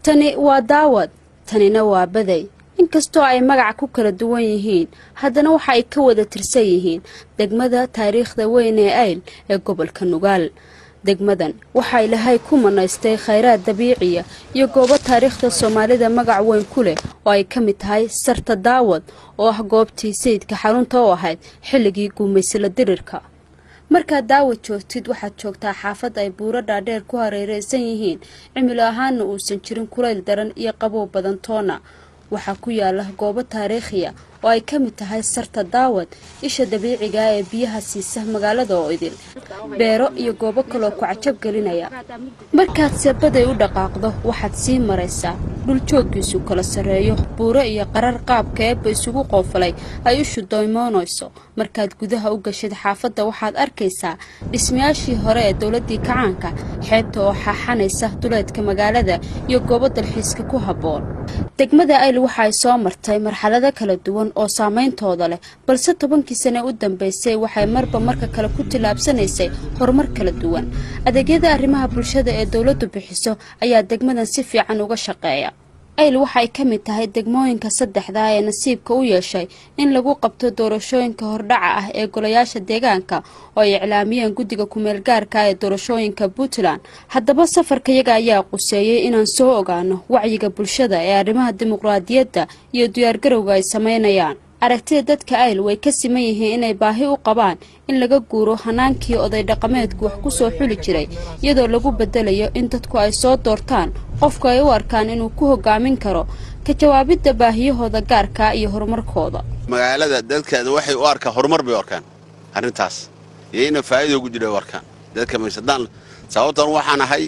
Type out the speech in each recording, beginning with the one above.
tani waa daawad tanina waa baday inkastoo ay magaca ku kala duwan yihiin haddana waxa ay ka wada tirsan yihiin degmada taariikhda weyn ee ayl ee gobolka nugaal degmadan waxaa ilaahay ku manaystay khayraad dabiiciya iyo goobo taariikhda soomaalida magac weyn ku leh oo ay ka mid tahay sarta daawad oo ah goobtii sayidka xarunta u ahayd xilligii guumaysala dirirka markaad daawad joogtid waxaad joogtaa xaafad ay buuro dhaadheer ku hareereysan yihiin cimilo ahaana uusan jirin kulayl daran iyo qabow badan toona waxaa ku yaala goobo taariikhiya oo ay ka mid tahay sarta daawad isha dabiiciga ee biyaha siisa magaalada oo idil beero iyo goobo kaloo ku cajab gelinaya markaad sebaday u dhaqaaqdo waxaad sii maraysaa dhul jooggiisu kala sarreeyo buuro iyo qarar qaabka eebba isugu qoofalay ay ishu doymoonayso markaad gudaha u gashid xaafadda waxaad arkaysaa dhismayaashii hore ee dowladdii kacaanka xeebta oo xaaxanaysa duleedka magaalada iyo goobo dalxiiska ku habboon degmada ayl waxa ay soo martay marxalado kala duwan oo saameyntooda leh balse tobankii sane u dambeysay waxay marba marka kale ku tillaabsanaysay horumar kala duwan adeegyada arrimaha bulshada ee dowladdu bixiso ayaa degmadan si fiican uga shaqeeya ayl waxay ka mid tahay degmooyinka saddexda ee nasiibka u yeeshay in lagu qabto doorashooyinka hordhaca ah ee golayaasha deegaanka oo ay iclaamiyeen guddiga kumeel gaarka ee doorashooyinka puntland haddaba safarkayaga ayaa quseeyey inaan soo ogaano wacyiga bulshada ee arrimaha dimuqraadiyadda iyo diyaargarowga ay sameynayaan aragtida dadka ayl way ka siman yihiin inay baahi u qabaan in laga guuro hanaankii oday dhaqameedku wax ku soo xuli jiray iyadoo lagu bedelayo in dadku ay soo doortaan qofku ay u arkaan inuu ku hogaamin karo ka jawaabidda baahiyahooda gaarka iyo horumarkooda magaalada dadkeeda waxay u arkaan horumar bay u arkaan arrintaas iyo ina faa'iida ugu jira u arkaan dadka maysadaan sababtan waxaan ahay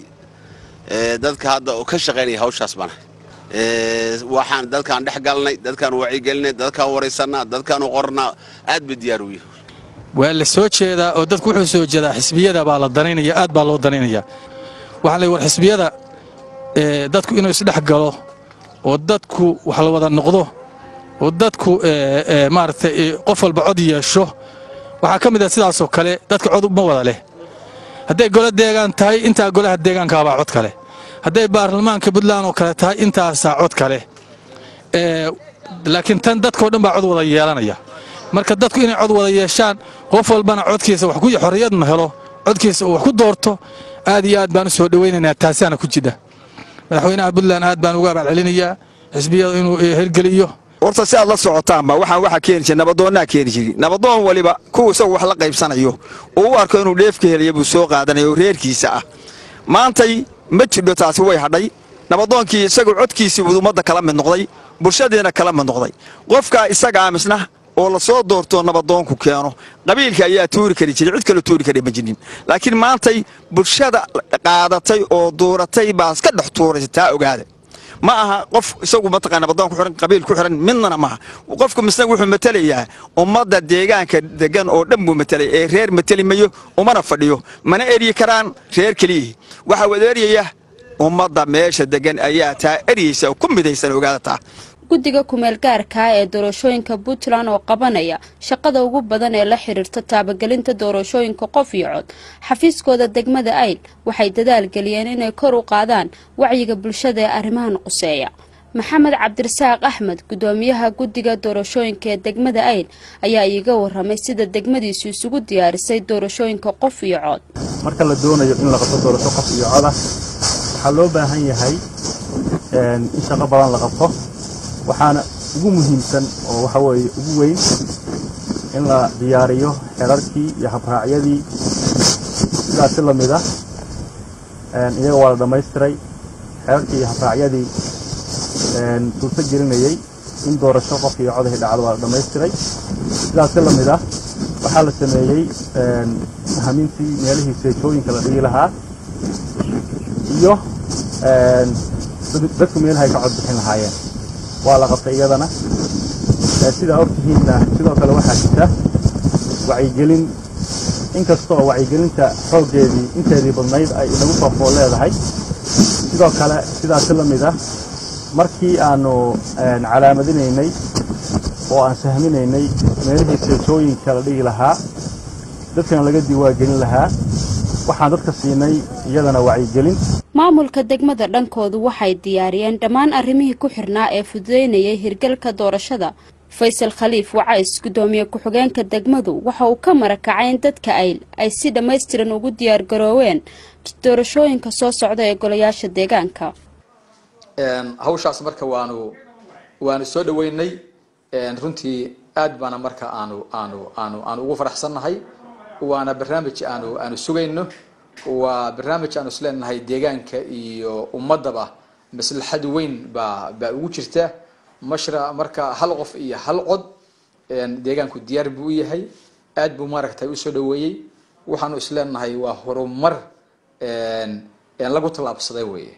dadka hadda ka shaqaynaya hawshaas baan ahay waxaan dadkaan dhex galnay dadkaan wacyigelinay dadkaan waraysanaa dadkaan u qornaa aad bay diyaar u yihi waa la soo jeedaa oo dadku wuxuu soo jeedaa xisbiyada baa la danaynaya aad baa loo danaynaya waxaa la war xisbiyada dadku inuu isdhex galo oo dadku wax la wada noqdo oo dadku maaragtay qof walba cod yeesho waxaa ka mid ah sidaasoo kale dadka cod ma wada leh hadday golo deegaan tahay intaa golaha deegaankaabaa cod kale hadday baarlamaanka puntland oo kale tahay intaasaa cod kale laakiin tan dadkao dhan baa cod wada yeelanaya marka dadku inay cod wada yeeshaan qof walbana codkiisa xorriyadna helo codkiisa uu wax ku doorto aad iyo aad baan u soo dhowaynaynaa taasaana ku jidha madaxweynaha puntland aad baan uga abaalcelinayaa xisbiyada inuu hirgeliyo horta si aad la socotaanba waxaan waxaa keeni jira nabadoonnaa keeni jiri nabadoon waliba kuwa isagu wax la qaybsanayo oo u arko inuu dheefka helaya buu soo qaadanaya oo reerkiisa ah maantay ma jidho taasi way hadhay nabadoonkii isagu codkiisii buu ummadda kala mid noqday bulshadiina kala mid noqday qofkaa isaga amisna oo la soo doortoo nabadoonku keeno qabiilka ayaa tuuri kari jiray cid kaloo tuuri kara ma jirin laakiin maantay bulshada qaadatay oo duuratay baa iska dhex tuuraysa taa ogaada ma aha qof isagu mataqaa nabadoon ku xiran qabiil ku xiran midnana maaha qofku misna wuxuu matelayaa ummadda deegaanka degan oo dhan buu matelay ee reer mateli mayo umana fadhiyo mana eryi karaan reer keliyihii waxaa wada eryaya ummadda meesha degan ayaa taa eryaysa oo ku midaysan ogaada taa guddiga kumeel gaarkaa ee doorashooyinka puntland oo qabanaya shaqada ugu badan ee la xiriirta taabagelinta doorashooyinka qof iyo cod xafiiskooda degmada ayl waxay dadaal geliyeen inay kor u qaadaan wacyiga bulshada ee arrimahan quseeya maxamed cabdirasaaq axmed guddoomiyaha guddiga doorashooyinka ee degmada ayl ayaa iiga waramay sida degmadiisu isugu diyaarisay doorashooyinka qof iyo cod marka la doonayo in la qabto doorasho qof iyo cod ah waxaa loo baahan yahay in shaqo badan la qabto waxaana ugu muhiimsan oo waxa weeye ugu weyn in la diyaariyo xerarkii iyo habraacyadii sidaas si la mid ah iyaga waa la dhammaystiray xerarkii iyo habraacyadii suurto gelinayey in doorasho qof iyo codahi dhacdo waa la dhammaystiray sidaas si la mid ah waxaa la sameeyey hamintii meelihii seejooyinka la dhigi lahaa iyo dadku meelahay ka cod bixin lahaayeen waa la qabtay iyadana sidaa ogtihiinna sidoo kale waxaa jirta wacyigelin inkasta oo wacyigelinta xooggeedii inteedii badnayd ay inagu soo fool leedahay sidoo kale sidaasi la mid ah markii aannu calaamadinaynay oo aan sahminaynay meelihii seejooyinka la dhigi lahaa dadkana laga diiwaangelin lahaa waxaan dadka siinay iyadana wacyigelin maamulka degmada dhankoodu waxay diyaariyeen dhammaan arrimihii ku xirnaa ee fududeynayay hirgalka doorashada faysal khaliif wacays gudoomiye ku-xigeenka degmadu waxa uu ka marakacay in dadka ayl ay si dhammaystiran ugu diyaargarooween doorashooyinka soo socda ee golayaasha deegaanka hawshaas marka waanu waanu soo dhaweynay runtii aad baana marka aanu aanu aanu aanu ugu faraxsannahay waana barnaamij aanu aanu sugayno waa barnaamij aanu isleenahay deegaanka iyo ummadaba maslaxad weyn baa baa ugu jirta mashra marka hal qof iyo hal cod deegaanku diyaar buu u yahay aad buu maaragtay usoo dhaweeyey waxaanu isleenahay waa horumar lagu tallaabsaday weye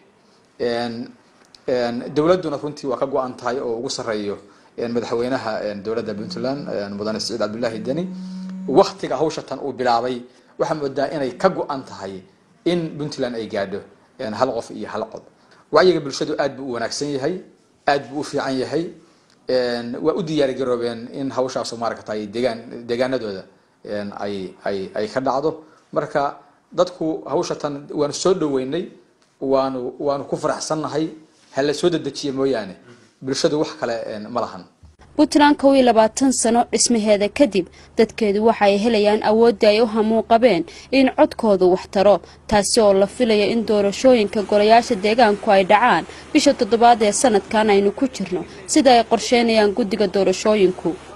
dowladduna runtii waa ka go-an tahay oo ugu sarreeyo madaxweynaha dowladda puntland mudane saciid cabdullaahi deni waktiga hawsha tan uu bilaabay waxaa moodaa inay ka go-an tahay in puntland ay gaadho hal qof iyo hal cod wacyiga bulshadu aad buu u wanaagsan yahay aad buu u fiican yahay waa u diyaargaroobeen in hawshaasu maaragtay deegaan deegaanadooda ay ay ay ka dhacdo marka dadku hawsha tan waanu soo dhaweynay waanu waanu ku faraxsannahay hala soo dedejiya mooyaane bulshadu wax kale ma lahan puntland kow iyo labaatan sano dhismaheeda kadib dadkeedu waxa ay helayaan awooddii ay u hamuun qabeen in codkoodu wax taro taasi oo la filaya in doorashooyinka golayaasha deegaanku ay dhacaan bisha toddobaad ee sanadkan aynu ku jirno sida ay qorsheynayaan guddiga doorashooyinku